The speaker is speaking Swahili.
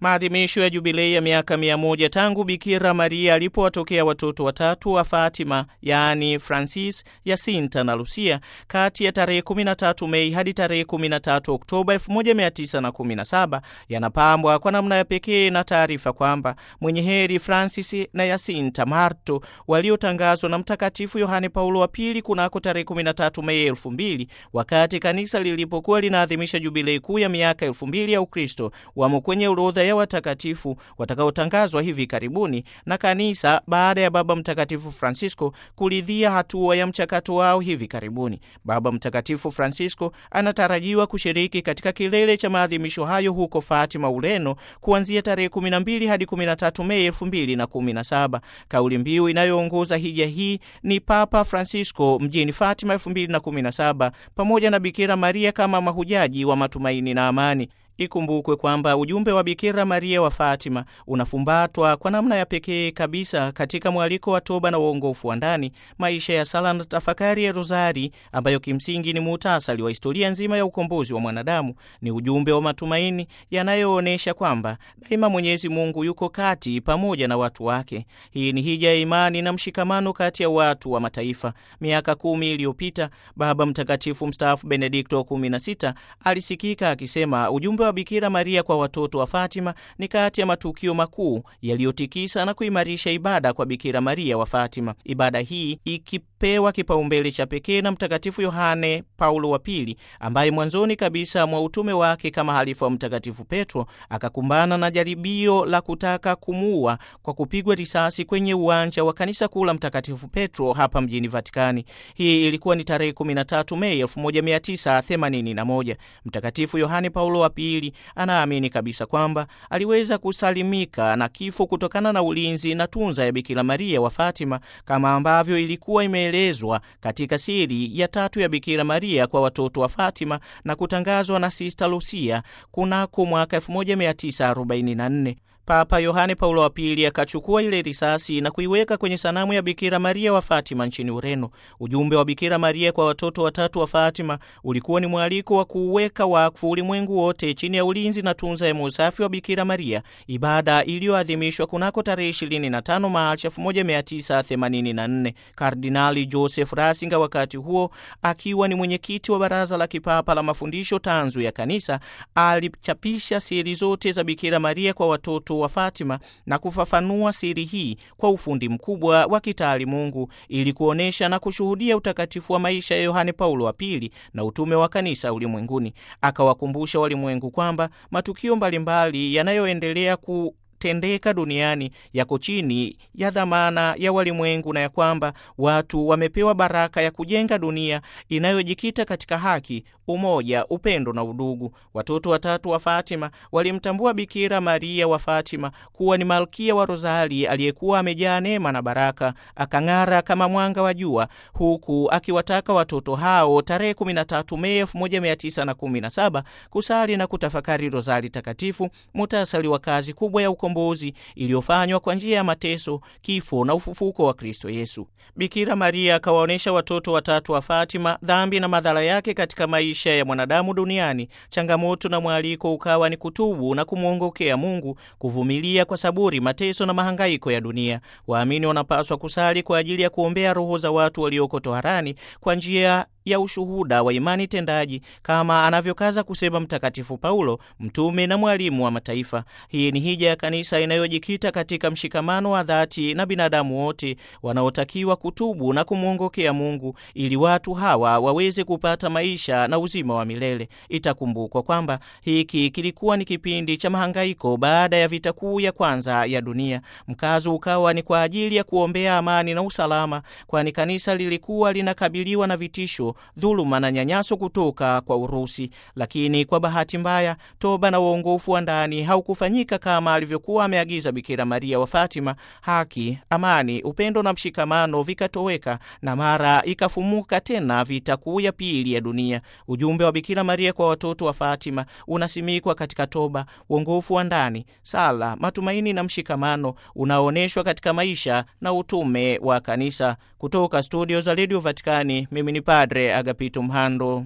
Maadhimisho ya jubilei ya miaka mia moja tangu Bikira Maria alipowatokea watoto watatu wa Fatima, yaani Francis, Yasinta na Lucia, kati ya tarehe 13 Mei hadi tarehe 13 Oktoba 1917 yanapambwa kwa namna ya pekee na taarifa kwamba mwenye heri Francis na Yasinta Marto waliotangazwa na Mtakatifu Yohane Paulo wa Pili kunako tarehe 13 Mei 2000 wakati kanisa lilipokuwa linaadhimisha jubilei kuu ya miaka 2000 ya Ukristo, wamo kwenye orodha ya watakatifu watakaotangazwa hivi karibuni na kanisa baada ya Baba Mtakatifu Francisco kuridhia hatua ya mchakato wao hivi karibuni. Baba Mtakatifu Francisco anatarajiwa kushiriki katika kilele cha maadhimisho hayo huko Fatima, Ureno, kuanzia tarehe 12 hadi 13 Mei 2017. Kauli mbiu inayoongoza hija hii ni Papa Francisco mjini Fatima 2017, pamoja na Bikira Maria kama mahujaji wa matumaini na amani. Ikumbukwe kwamba ujumbe wa Bikira Maria wa Fatima unafumbatwa kwa namna ya pekee kabisa katika mwaliko wa toba na uongofu wa ndani, maisha ya sala na tafakari ya Rozari, ambayo kimsingi ni muhtasari wa historia nzima ya ukombozi wa mwanadamu. Ni ujumbe wa matumaini yanayoonyesha kwamba daima Mwenyezi Mungu yuko kati pamoja na watu wake. Hii ni hija ya imani na mshikamano kati ya watu wa mataifa. Miaka kumi iliyopita Baba Mtakatifu mstaafu Benedikto 16 alisikika akisema ujumbe wa Bikira Maria kwa watoto wa Fatima ni kati ya matukio makuu yaliyotikisa na kuimarisha ibada kwa Bikira Maria wa Fatima. Ibada hii ikipewa kipaumbele cha pekee na Mtakatifu Yohane Paulo wa Pili, ambaye mwanzoni kabisa mwa utume wake kama halifa wa Mtakatifu Petro akakumbana na jaribio la kutaka kumuua kwa kupigwa risasi kwenye uwanja wa kanisa kuu la Mtakatifu Petro hapa mjini Vatikani. Hii ilikuwa ni tarehe 13 Mei 1981. Mtakatifu Yohane Paulo wa Pili anaamini kabisa kwamba aliweza kusalimika na kifo kutokana na ulinzi na tunza ya Bikira Maria wa Fatima, kama ambavyo ilikuwa imeelezwa katika siri ya tatu ya Bikira Maria kwa watoto wa Fatima na kutangazwa na Sista Lucia kunako mwaka 1944. Papa Yohane Paulo wa Pili akachukua ile risasi na kuiweka kwenye sanamu ya Bikira Maria wa Fatima nchini Ureno. Ujumbe wa Bikira Maria kwa watoto watatu wa Fatima ulikuwa ni mwaliko wa kuuweka wakfu ulimwengu wote chini ya ulinzi na tunza ya usafi wa Bikira Maria, ibada iliyoadhimishwa kunako tarehe 25 Machi 1984. Kardinali Joseph Ratzinger, wakati huo akiwa ni mwenyekiti wa Baraza la Kipapa la Mafundisho Tanzu ya Kanisa, alichapisha siri zote za Bikira Maria kwa watoto wa Fatima na kufafanua siri hii kwa ufundi mkubwa wa kitaalimungu ili kuonyesha na kushuhudia utakatifu wa maisha ya Yohane Paulo wa Pili na utume wa kanisa ulimwenguni. Akawakumbusha walimwengu kwamba matukio mbalimbali yanayoendelea ku tendeka duniani yako chini ya dhamana ya walimwengu na ya kwamba watu wamepewa baraka ya kujenga dunia inayojikita katika haki, umoja, upendo na udugu. Watoto watatu wa Fatima walimtambua Bikira Maria wa Fatima kuwa ni malkia wa Rozari aliyekuwa amejaa neema na baraka, akang'ara kama mwanga wa jua, huku akiwataka watoto hao tarehe 13 Mei 1917 kusali na kutafakari Rozari takatifu, mutasali wa kazi kubwa ya ukombozi iliyofanywa kwa njia ya mateso, kifo na ufufuko wa Kristo Yesu. Bikira Maria akawaonyesha watoto watatu wa Fatima dhambi na madhara yake katika maisha ya mwanadamu duniani. Changamoto na mwaliko ukawa ni kutubu na kumwongokea Mungu, kuvumilia kwa saburi mateso na mahangaiko ya dunia. Waamini wanapaswa kusali kwa ajili ya kuombea roho za watu walioko toharani kwa njia ya ushuhuda wa imani tendaji kama anavyokaza kusema Mtakatifu Paulo, mtume na mwalimu wa mataifa. Hii ni hija ya kanisa inayojikita katika mshikamano wa dhati na binadamu wote wanaotakiwa kutubu na kumwongokea Mungu ili watu hawa waweze kupata maisha na uzima wa milele. Itakumbukwa kwamba hiki kilikuwa ni kipindi cha mahangaiko baada ya vita kuu ya kwanza ya dunia. Mkazo ukawa ni kwa ajili ya kuombea amani na usalama, kwani kanisa lilikuwa linakabiliwa na vitisho dhuluma na nyanyaso kutoka kwa Urusi. Lakini kwa bahati mbaya, toba na uongofu wa ndani haukufanyika kama alivyokuwa ameagiza Bikira Maria wa Fatima. Haki, amani, upendo na mshikamano vikatoweka, na mara ikafumuka tena vita kuu ya pili ya dunia. Ujumbe wa Bikira Maria kwa watoto wa Fatima unasimikwa katika toba, uongofu wa ndani, sala, matumaini na mshikamano unaoonyeshwa katika maisha na utume wa kanisa. Kutoka studio za Radio Vatikani, mimi ni Padre Agapito Mhando.